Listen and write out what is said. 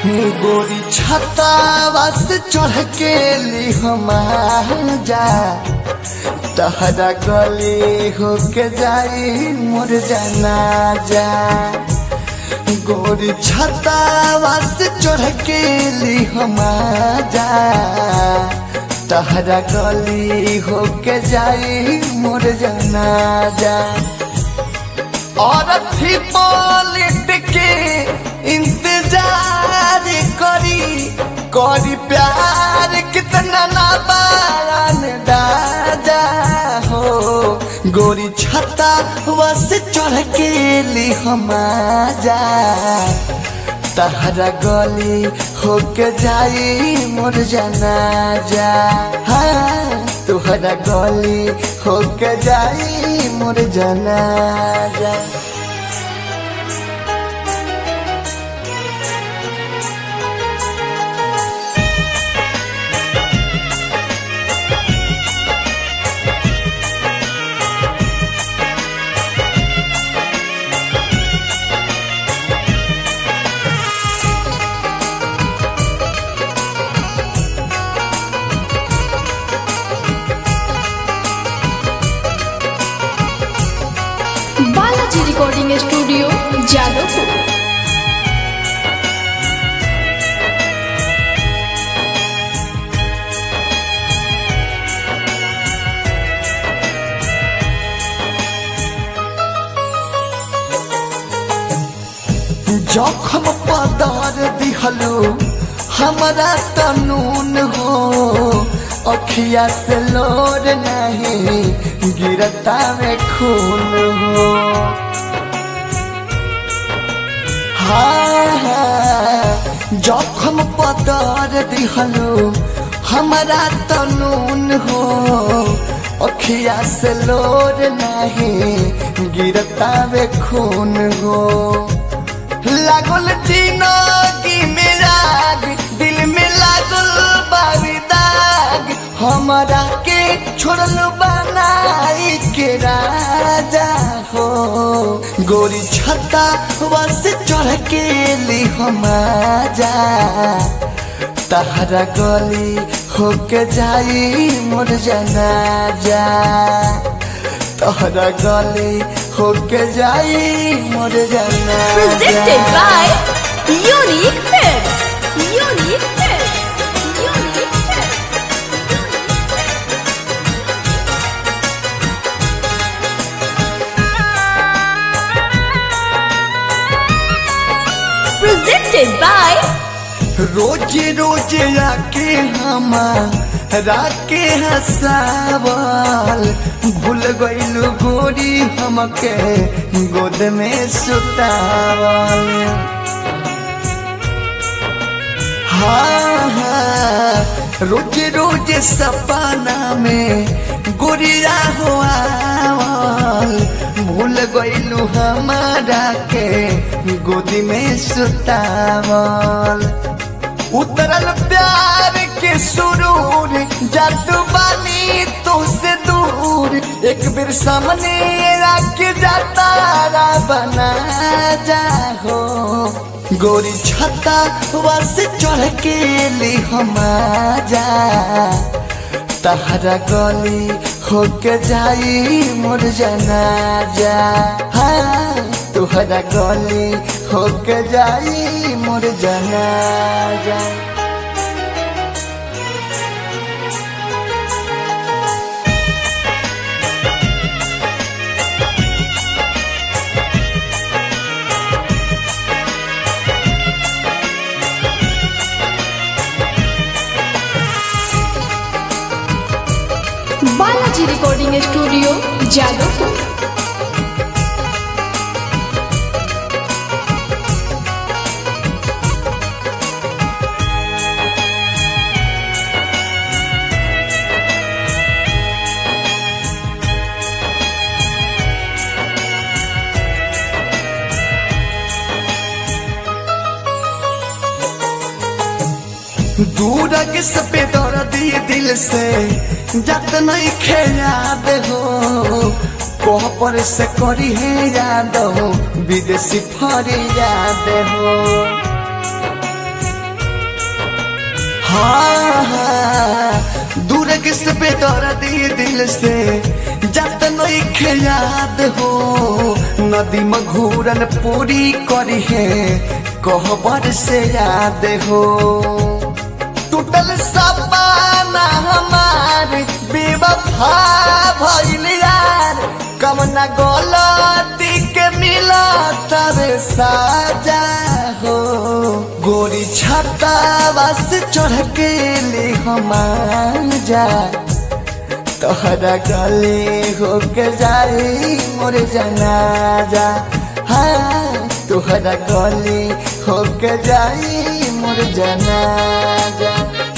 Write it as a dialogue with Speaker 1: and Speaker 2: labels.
Speaker 1: गोरी छतावा से चढ़ के ली हम जा तहरा गली होके जाई मोर जाना जा गोरी छतावा से चढ़ के ली हम जा तहरा गली होके जाई मोर जाना जा और थी पॉलिट के इंतजार करी करी प्यार कितना ना बारान दादा हो गोरी छता वस चढ़ के ली हम जा तहरा गली होके जाई मोर जाना जा हाँ तुहरा गली होके जाई मोर जाना जा
Speaker 2: बालाजी रिकॉर्डिंग स्टूडियो जादवपुर
Speaker 1: जखम पदार दिहलो हमारा तनून हो अखिया से लोर नहीं गिरता में खून हो हाँ हाँ जखम पदार दिहलो हमारा तनून हो अखिया से लोर नहीं गिरता में खून हो लागल जिंदगी में राग दिल में लागल बारी दाग हमारा के छोड़ल बनाई के राजा हो गोरी छता बस चढ़ के ली हम जा तहरा गली होके जाई मोर जाना जा तहरा गली होके जाई मोर जाना
Speaker 2: presented by Unique Films. Unique Films. Unique Films. Presented by
Speaker 1: रोज रोज आके हम राके हसावल भूल गइलू गोरी हमके गोद में सुतावल हाँ हाँ रोज रोज सपना में गोरिया हो आवल भूल गइलू हमारा के गोदी में सुतावल उतरल प्यार के सुरूर जादू बानी तो से दूर एक बेर सामने आके जाता बना जा हो गोरी छता वस चढ़ के ली हम जा तहरा गली होके जाई मोर जाना जा हाँ तुहरा गली होके जाई मोर जाना जा
Speaker 2: बालाजी रिकॉर्डिंग स्टूडियो जादवपुर
Speaker 1: दूर के सपे दौड़ दिए दिल से जत नहीं खेयाद हो कोह पर से करी है याद हो विदेशी फरी याद हो किस पे दर्दी दिल से जत नहीं याद हो नदी मघूरन पूरी करी है कहबर से याद हो टूटल सपना हमार बेवफा भइल यार कमना गलती के मिला तबे साजा हो गोरी छाता बस चढ़ के ले हम जा तोहरा गले हो के जाई मोर जनाजा हाँ तोहरा गले हो के जाई मोर जनाजा